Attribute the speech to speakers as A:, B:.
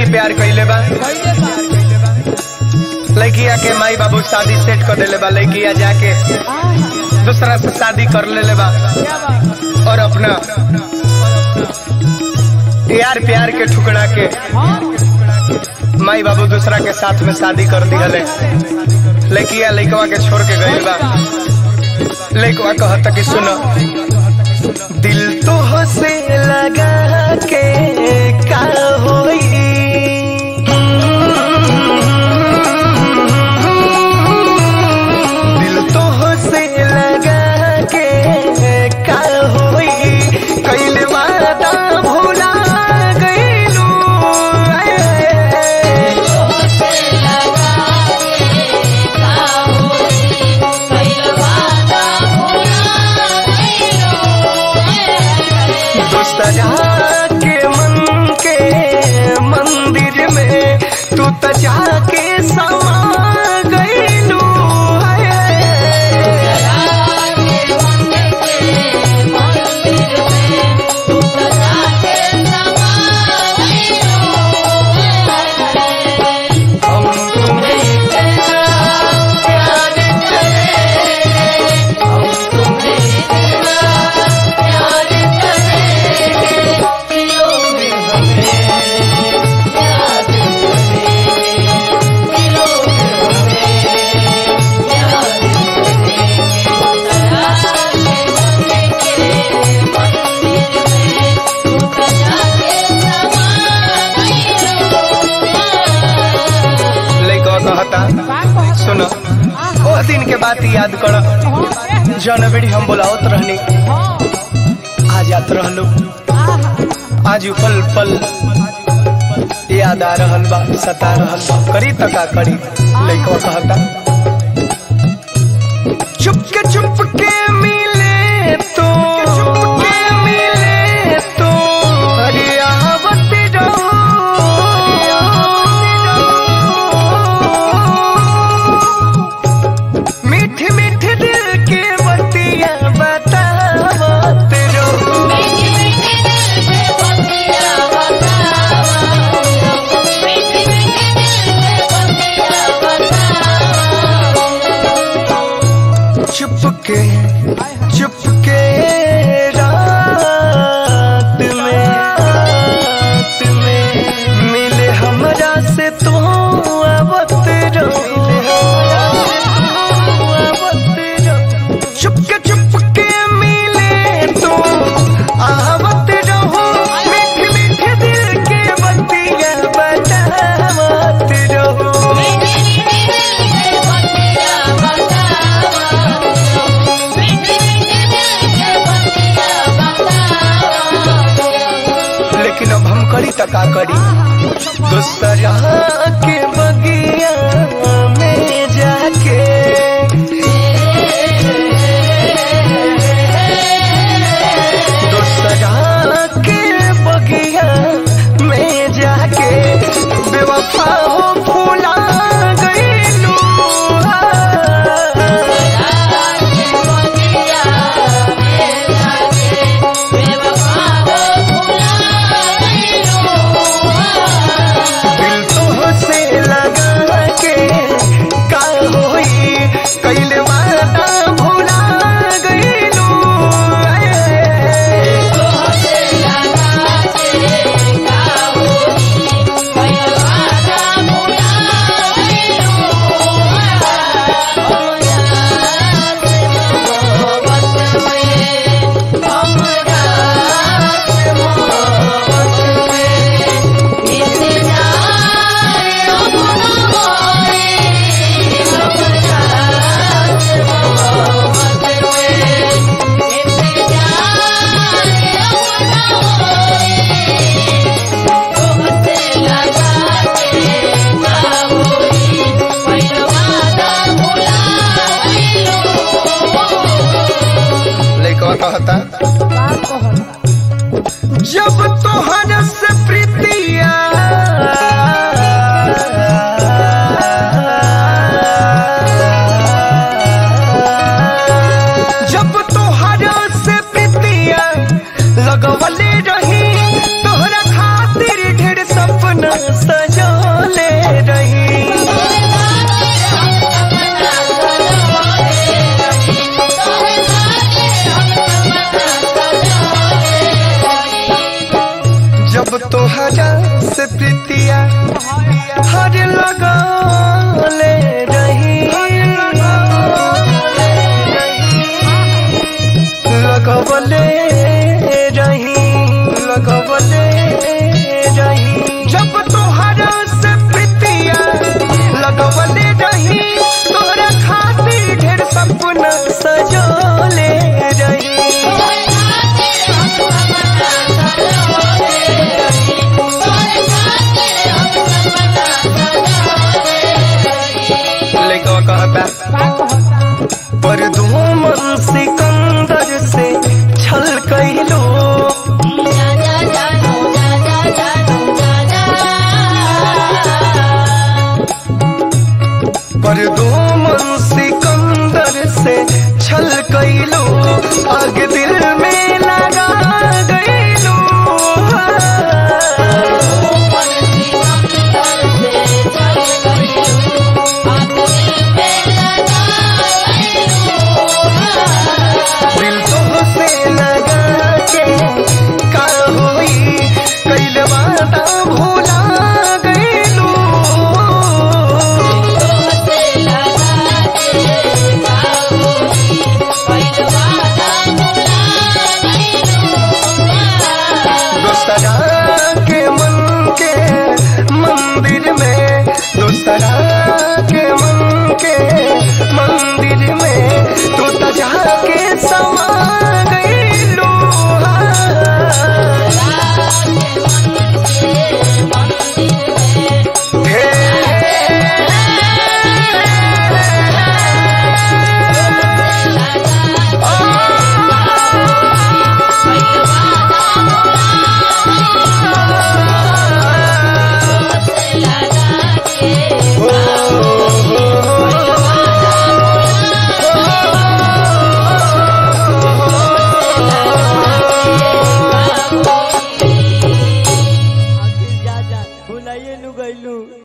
A: प्यार कैले बा लड़किया के माई बाबू शादी सेट कर देले बा लड़किया जाके दूसरा से शादी कर लेले बा और अपना यार प्यार के ठुकरा के माई बाबू दूसरा के साथ में शादी कर दिहले लड़किया लड़कवा के छोड़ के गई बा लड़कवा कहता कि सुनो दिल तो से लगा के का होई दिल तो से लगा के का होई कैले वादा भुला गईलू दूसरा के मन के मंदिर में तू तो जाके समा गईलू हम तुम्हें इतना प्यार करेंगे हम तुम्हें इतना प्यार करेंगे दिलों में हमें याद करेंगे दिलों में हमें याद लइका कहता सुनो ओ दिन के बात याद कर जनवरी हम बोलावत रहनी आज याद रहलू आज उ पल पल याद आ रहल बा सता रहल बा करी त का करी लइका कहता चुपके चुपके मिले तो चुपके मिले तो अरे आवत रहो मीठी मीठी दिल के बतिया बतावत रहो चुपके चुपके रात में रात में मिले हमरा से तू आवत रहो आवत रहो। चुपके चुपके मिले तू आवत रहो मीठे मीठे दिल के बतिया बतावत रहो लेकिन अब हम करी त का करी दूसरा के बगिया में जाके दूसरा के बगिया में जाके बेवफा हो फूला गईलू दिल तो से लगा के का होई कैले वादा भुला गईलू लइकवा कहता जब तोहर से प्रीतिया जब तोहर से प्रीतिया लगवले रही तोहरा खातिर ढेर सपना सजोले रही जब तोहरा से प्रीतिया हर लगले रही लगवले रही लगवले रही जब तोहरा से प्रीतिया लगवले रही तोरा खातिर ढेर सपना सजोले रही लइकवा कहता पर मन सिकंदर से छल कैलो पर मन सिकंदर से छल कैलो आग दिल में लगा गईलो दिल तो से लगा के का होई कैल वादा भूला गईलो दोस्तरा के मन के मंदिर में दोस्तरा के मन के मंदिर में तू तो जाके समा गईलो
B: जा जा भुलाइए नु गइलू